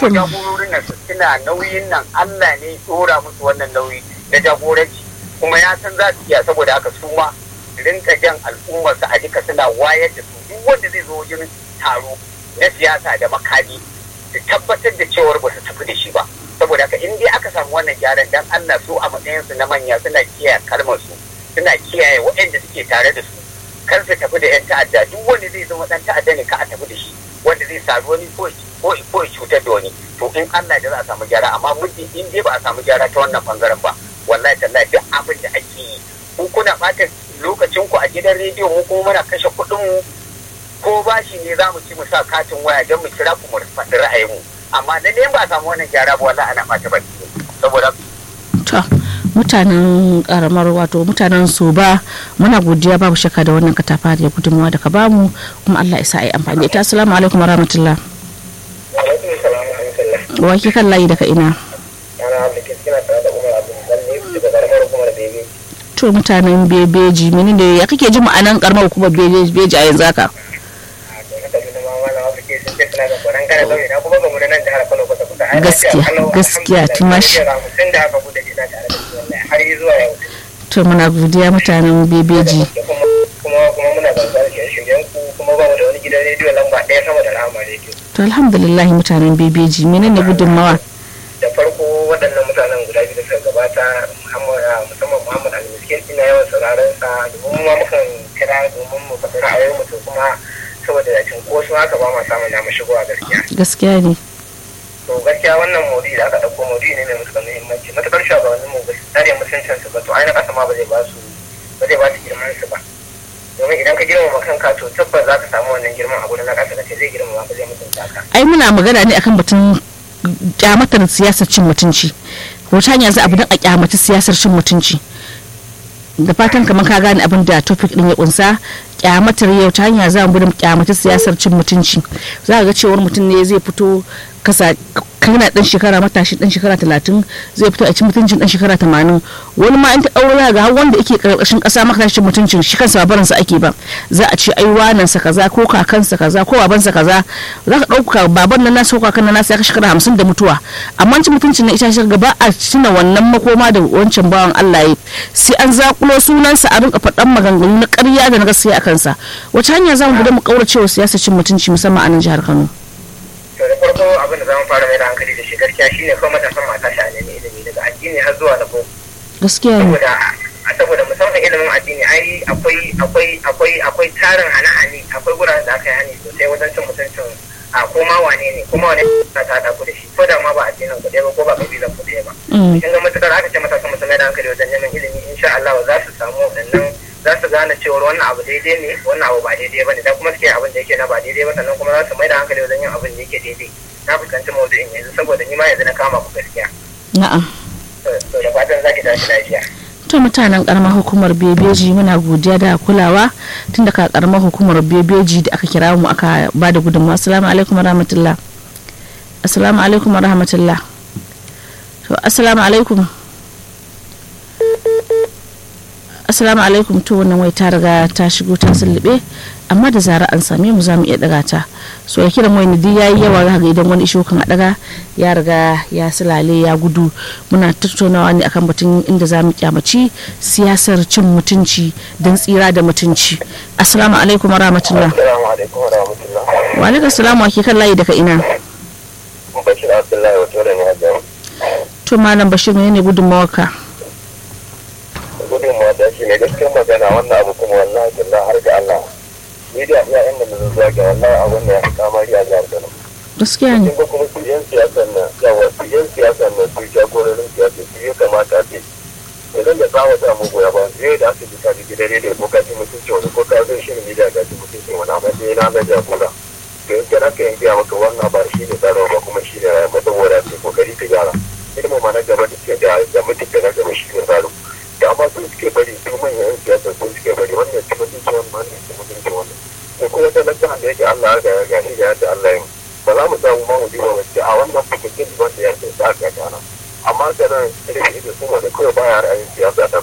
kuma jagororin nan su suna nauyin nan Allah ne dora musu wannan nauyi na jagoranci kuma ya san za su iya saboda haka su ma rinka jan al'ummarsa a duka suna wayar da su duk wanda zai zo wajen taro na siyasa da makami su tabbatar da cewar ba su tafi da shi ba saboda haka in dai aka samu wannan gyaran dan Allah su a matsayinsu na manya suna kiyaye kalmar su suna kiyaye waɗanda suke tare da su kar su tafi da yan ta'adda duk wanda zai zama dan ta'adda ne ka a tafi da shi wanda zai sami wani ko ko ko cutar da wani to in Allah da za a samu gyara amma muddin in dai ba a samu gyara ta wannan bangaren ba wallahi tallahi duk abin da ake yi ku kuna ɓata lokacin ku a gidan rediyo mu kuma muna kashe kuɗin mu ko bashi ne za mu ci mu sa katin waya don mu kira ku mu faɗi ra'ayinmu amma da ne ba a samu wannan gyara ba wallahi ana ɓata baki saboda to mutanen karamar wato mutanen su ba muna godiya babu shakka da wannan katafa da gudunmawa da ka bamu kuma Allah ya sa a yi amfani da ita assalamu alaikum warahmatullah wa ke kan layi daga ina to mutanen bebeji menene ya kake ji ma'anan karamar hukumar bebeji a yanzu haka gaskiya gaskiya tumashi to muna godiya mutanen bebeji kuma kuma muna gangar shirye-shiryen ku kuma ba mu da wani gidan rediyo lamba ɗaya sama da rama rediyo to alhamdulillah mutanen bebeji menene gudunmawa da farko waɗannan mutanen guda biyu da suka gabata musamman muhammad al-miskin ina yawan sauraron sa domin ma mukan kira domin mu faɗi ra'ayoyin mu to kuma saboda cinkoso haka ba ma samun damar shigowa gaskiya gaskiya ne to gaskiya wannan maudu'i da aka ɗauko maudu'i ne mai matuƙar muhimmanci matuƙar shugabannin mu ba su tsare mutuncin su ba to ai na ƙasa ma ba zai ba su ba zai ba su girman su ba domin idan ka girmama kanka to tabbas za ka samu wannan girman a gurin na ƙasa da ce zai girmama ka zai mutunta ka ai muna magana ne akan batun kyamatar siyasar cin mutunci wata hanya za a bi don a kyamata siyasar cin mutunci da fatan kamar ka gane abin da topic din ya kunsa kyamatar yau ta hanya za mu bi kyamata siyasar cin mutunci za ga cewar mutum ne zai fito kasa kana dan shekara matashi dan shekara talatin zai fito a cikin mutuncin dan shekara tamanin wani ma in ta aure ga har wanda yake karkashin kasa maka tashin mutuncin shi kansa barin sa ake ba za a ce ai wanan sa kaza ko kakansa kaza ko babansa kaza za ka dauka baban nan nasa ko kakan nan nasa ya shekara hamsin da mutuwa amma cin mutuncin na ita shi gaba a tuna wannan makoma da wancan bawan Allah ya sai an zakulo sunansa a rinka faɗan maganganu na ƙarya da na gaskiya a kansa wace hanya za mu gudu mu kaurace wa siyasar cin mutunci musamman a nan jihar Kano to da farko abin da zamu fara mai da hankali da shi gaskiya shine kawai matasan mata shi a nemi ilimi daga addini har zuwa na boko gaskiya ne saboda saboda musamman ilimin addini ai akwai akwai akwai akwai tarin hane-hane akwai guraren da aka yi hani sosai wajen cin mutuncin a ko ma wane ne ko ma wane ta ta ku da shi ko da ma ba addinin ku ɗaya ba ko ba kabilan ku ɗaya ba kin ga matukar aka ce matasan musu mai da hankali wajen neman ilimi insha Allah za su samu waɗannan za su gane cewar wannan abu daidai ne wannan abu ba daidai ba ne dan kuma suke abin da yake na ba daidai ba sannan kuma za su mai da hankali wajen yin abin da yake daidai na fuskanci maudu'in yanzu saboda ni ma yanzu na kama ku gaskiya na'am to da fatan za ki tashi lafiya to mutanen karamar hukumar bebeji muna godiya da kulawa tun daga karamar hukumar bebeji da aka kira mu aka ba da gudunmawa assalamu alaikum warahmatullah assalamu alaikum warahmatullah to assalamu alaikum assalamu alaikum to wannan wai ta riga ta shigo ta sulube amma da zara an same mu za mu iya daga ta so ya kiran wani duk yayi yawa za ga idan wani isho kan a daga ya riga ya sulale ya gudu muna tattaunawa ne akan batun inda za mu kyamaci siyasar cin mutunci don tsira da mutunci assalamu alaikum warahmatullah assalamu alaikum warahmatullah wa alaikum assalamu ake kan layi daga ina bashir abdullahi wato da ne hajjan to malam bashir ne ne gudunmawarka gudun mata shi ne gaskiyar magana wannan abu kuma wallahi billah har ga Allah ni da iya inda na zuwa ga wallahi abun da ya fi kamari a jihar Kano gaskiya ne kin ga kuma su yan siyasan nan yawa su yan siyasan nan su jagororin siyasa su ya kamata a ce idan da tsawa ta mu goya ba sai da aka ji ka ji gidan rediyo ko ka ji mutunci wani ko ka zo shirin gida ka ji mutunci wani amma sai na na jagora to in kana ka yin biya maka wannan ba shi ne tsaro ba kuma shi ne rayuwa saboda ce kokari ka gyara ilimin ma na gaba da ke da da mutunci na gaba shi ne tsaro da amma sun suke bari su manyan yan siyasa sun suke bari wannan ci mutunci wannan wannan ci mutunci wannan ko kuma talaka da yake Allah ya ga ya ga da Allah ya ba za mu samu ma mu ji ba wacce a wannan fitakin wanda ya ce sa ka gana amma sanan irin ido sun wanda kawai baya ra'ayin siyasa ta